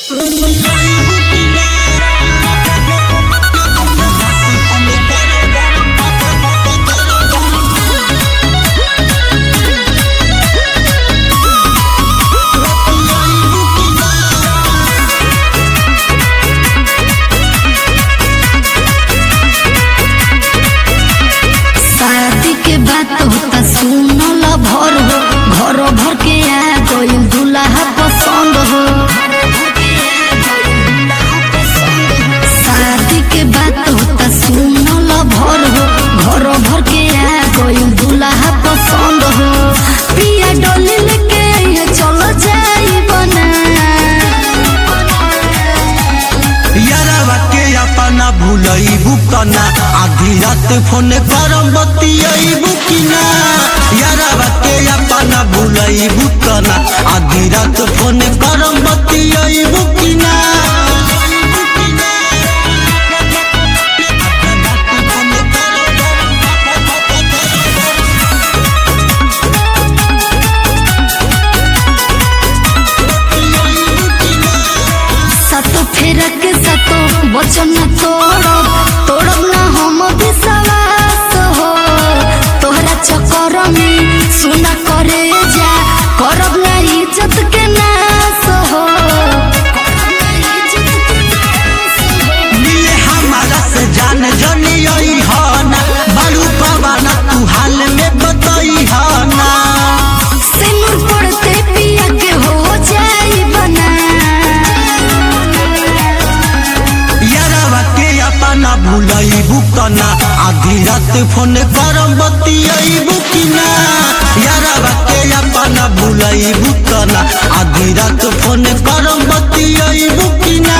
शादी के बात होता सुनल भर हो घर भर के आ गइल दुल्हा पसंद हो शादी के बात होता सुनल भर हो घर भर के आ गइल दुल्हा पसंद हो पिया डोली लेके ये चल जाई बना यारवा के अपना भूलइबू कना आधी रात फोन करम बतियइबू कि ना यारवा के अपना भूलइबू कना आधी रात फोन करम बतियइबू कि ना सतो फेरा के सतो वचन न तोड़ब तोड़ब ना हम विश्वास हो तोहरा चक्कर में सुना करे जा करब ना इज्जत के नाश हो मिले हमारा से जान जनी आई ना बालू पवाना तू हाल में बताई ना सिनुर पड़ते पिया के हो जाई बना यारवा के अपना भूलइबू कना आधी रात फोन करम बतियइबू कि ना यारवा के अपना भूलइबू कना आधी रात फोन करम बतियइबू कि ना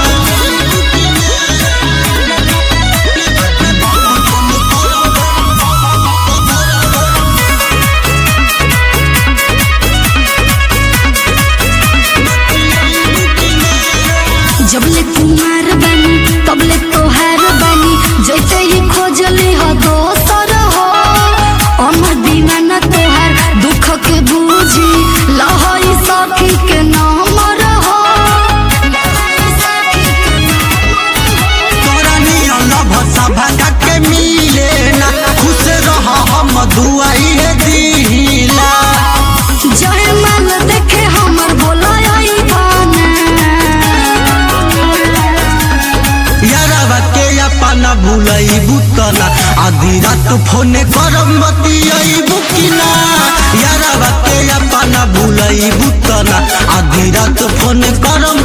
जबले कुमार बनी तबले तोहार बनी जैसे ही खोजली हो दोसर हो अमर दीवाना तोहार दुख के बूझी लहई सखी के नमर हो तोरा नियन भसा भागा के मिले ना खुश रह हम दुआई है दिला जय माल देखे हमर बोलाई बना यारवा के अपना भूलइबू कना आधी रात फोन करम बतियइबू कि ना यारवा के अपना भूलइबू कना आधी रात फोन करम